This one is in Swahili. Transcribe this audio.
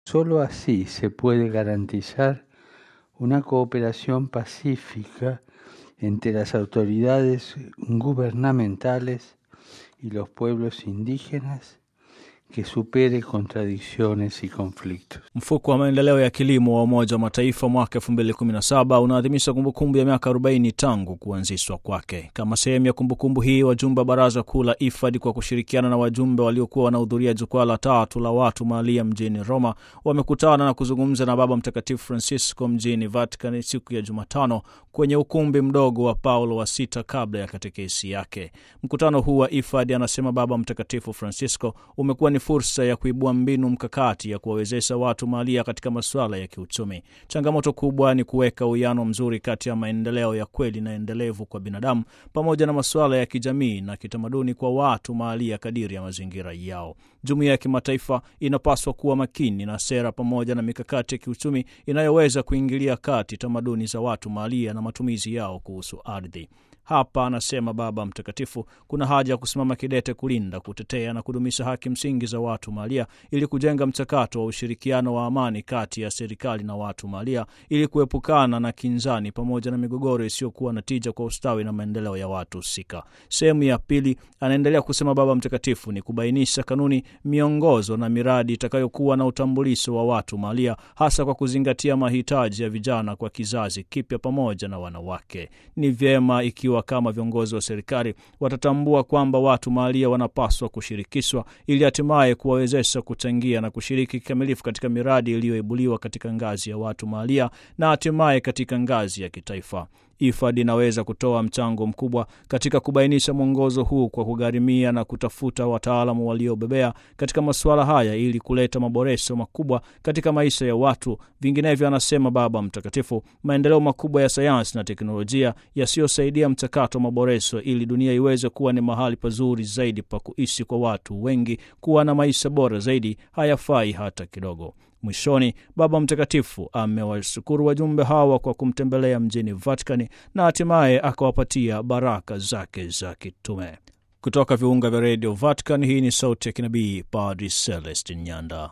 Solo así se puede garantizar una cooperación pacífica entre las autoridades gubernamentales y los pueblos indígenas que supere contradicciones y conflictos. Mfuko wa maendeleo ya kilimo wa Umoja wa Mataifa mwaka 2017 unaadhimisha kumbukumbu ya miaka 40 tangu kuanzishwa kwake. Kama sehemu ya kumbukumbu hii, wajumbe wa Baraza Kuu la IFAD kwa kushirikiana na wajumbe waliokuwa wanahudhuria jukwaa la tatu la watu mahalia mjini Roma wamekutana na kuzungumza na Baba Mtakatifu Francisco mjini Vatican siku ya Jumatano kwenye ukumbi mdogo wa Paulo wa sita kabla ya katekesi yake. Mkutano huu wa IFAD, anasema Baba Mtakatifu Francisco, umekuwa ni fursa ya kuibua mbinu mkakati ya kuwawezesha watu mahalia katika masuala ya kiuchumi. Changamoto kubwa ni kuweka uwiano mzuri kati ya maendeleo ya kweli na endelevu kwa binadamu pamoja na masuala ya kijamii na kitamaduni kwa watu mahalia kadiri ya mazingira yao. Jumuiya ya kimataifa inapaswa kuwa makini na sera pamoja na mikakati ya kiuchumi inayoweza kuingilia kati tamaduni za watu mahalia na matumizi yao kuhusu ardhi. Hapa anasema Baba Mtakatifu, kuna haja ya kusimama kidete kulinda, kutetea na kudumisha haki msingi za watu mahalia ili kujenga mchakato wa ushirikiano wa amani kati ya serikali na watu mahalia ili kuepukana na kinzani pamoja na migogoro isiyokuwa na tija kwa ustawi na maendeleo ya watu husika. Sehemu ya pili, anaendelea kusema Baba Mtakatifu, ni kubainisha kanuni, miongozo na miradi itakayokuwa na utambulisho wa watu mahalia, hasa kwa kuzingatia mahitaji ya vijana kwa kizazi kipya pamoja na wanawake. Ni vyema ikiwa kama viongozi wa serikali watatambua kwamba watu mahalia wanapaswa kushirikishwa ili hatimaye kuwawezesha kuchangia na kushiriki kikamilifu katika miradi iliyoibuliwa katika ngazi ya watu mahalia na hatimaye katika ngazi ya kitaifa. IFAD inaweza kutoa mchango mkubwa katika kubainisha mwongozo huu kwa kugharimia na kutafuta wataalamu waliobebea katika masuala haya ili kuleta maboresho makubwa katika maisha ya watu. Vinginevyo, anasema Baba Mtakatifu, maendeleo makubwa ya sayansi na teknolojia yasiyosaidia mchakato wa maboresho ili dunia iweze kuwa ni mahali pazuri zaidi pa kuishi kwa watu wengi, kuwa na maisha bora zaidi, hayafai hata kidogo. Mwishoni, Baba Mtakatifu amewashukuru wajumbe hawa kwa kumtembelea mjini Vatikani na hatimaye akawapatia baraka zake za kitume. Kutoka viunga vya redio Vatican, hii ni sauti ya kinabii Padri Celestin Nyanda.